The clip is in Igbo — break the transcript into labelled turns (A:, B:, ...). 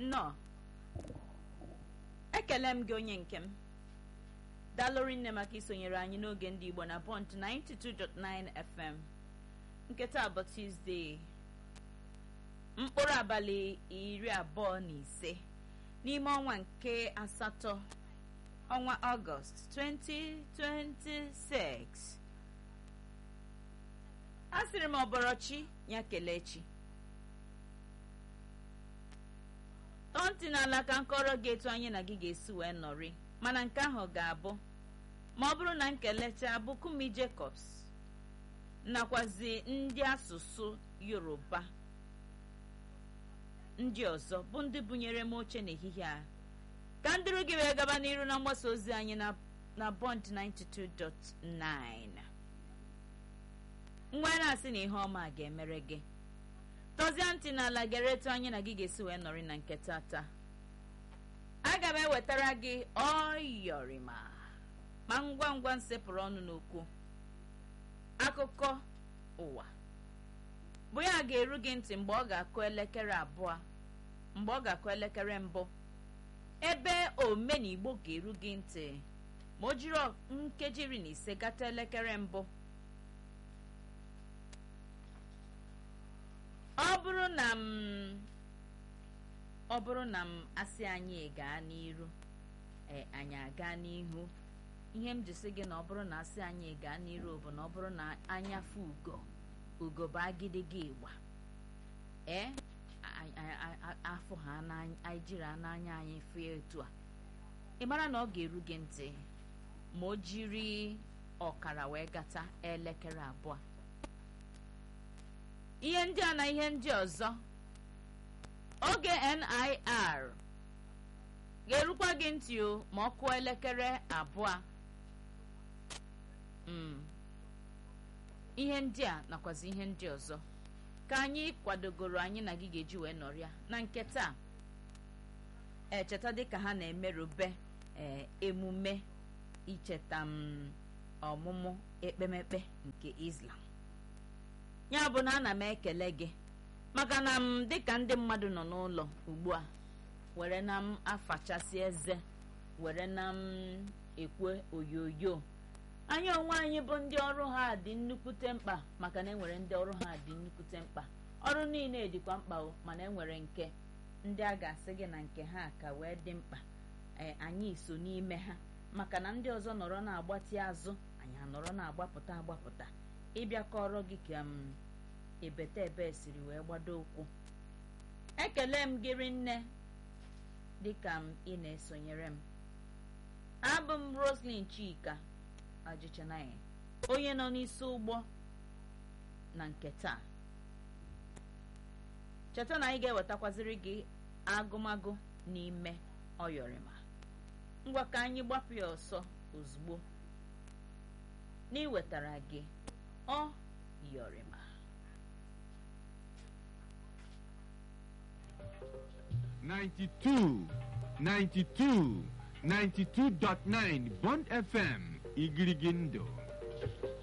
A: nnọọ ekele m gị onye nke m dalụri nne maka isonyere anyị n'oge ndị igbo na bọnt 92.9 fm nke taa bụ tuzdee mkpụrụ abalị iri abụọ na ise n'ime ọnwa nke asatọ ọnwa ọgọst 2026 a sịrị m ọbọrọchi ya kelee chi tọọ ntị n'ala ka nkọrọ gị etu anyị na gị ga-esi wee nọrị mana nke ahụ ga-abụ ma ọ bụrụ na nkelecha bụ kumi jacobs nakwazi ndị asụsụ yoruba ndị ọzọ bụ ndị bunyere m oche n'ehihie a ka ndịrụ gị wee gaba n'iru na mgbasa ozi anyị na na bond 92.9 nwa na-asị na ihe ọma ga-emere gị tọzie ntị n'ala gere etu anyị na gị ga-esi wee nọrị na nke tata aga m ewetara gị ọyọrịma ma ngwa ngwa nsepụrụ ọnụ n'okwu akụkọ ụwa bụ ya ga-eru gị ntị mgbe ọ ga-akụ elekere abụọ mgbe ọ ga-akụ elekere mbụ ebe omenigbo ga-eru gị ntị ma o jiri nkeji iri na ise gata elekere mbụ ọ bụrụ na m ọ bụrụ na m asị anyị gaa n'iru ee anyị aga n'ihu ihe m ji sị gị na ọ bụrụ na asị anyị gaa n'iru bụ na ọ bụrụ na anya fụ ugo ugo bụ agidigi ịgba ee afọ ha anyị jiri n'anya anyị fee etu a ị mara na ọ ga-eru gị ntị ma o jiri ọkara wee gata elekere abụọ ihe ndị a na ihe ndị ọzọ oge NIR ga-erukwa gị ntị o ma ọ kụọ elekere abụọ ihe ndị a nakwazi ihe ndị ọzọ ka anyị kwadogoro anyị na gị ga-eji wee nọrịa na nke taa echeta dịka ha na-emerube emume icheta m ọmụmụ ekpemekpe nke Islam ya bụ na ana m ekele gị maka na m dịka ndị mmadụ nọ n'ụlọ ugbu a were na m afachasị eze were na m ekwe oyoyo anyị onwe anyị bụ ndị ọrụ ha dị nnukwute mkpa maka na enwere ndị ọrụ ha dị nnukwute mkpa ọrụ niile dịkwa mkpa o mana enwere nke ndị a ga-asị gị na nke ha ka wee dị mkpa anyị so n'ime ha maka na ndị ọzọ nọrọ na-agbatị azụ anyị anọrọ na-agbapụta agbapụta ịbịa kọrọ gị ka m ebete ebe siri wee gbado ụkwụ ekele m gịrị nne dịka m ị na-esonyere m abụ m Roslyn Chika ajịchanaghị onye nọ n'isi ụgbọ na nke taa cheta na anyị ga-ewetakwaziri gị agụmagụ n'ime ọyọrịma ngwa ka anyị gbapụ ya ọsọ ozugbo n'iwetara gị ọ yọrịma
B: Ninety-two, ninety-two, ninety-two dot nine Bond FM Igirigindo.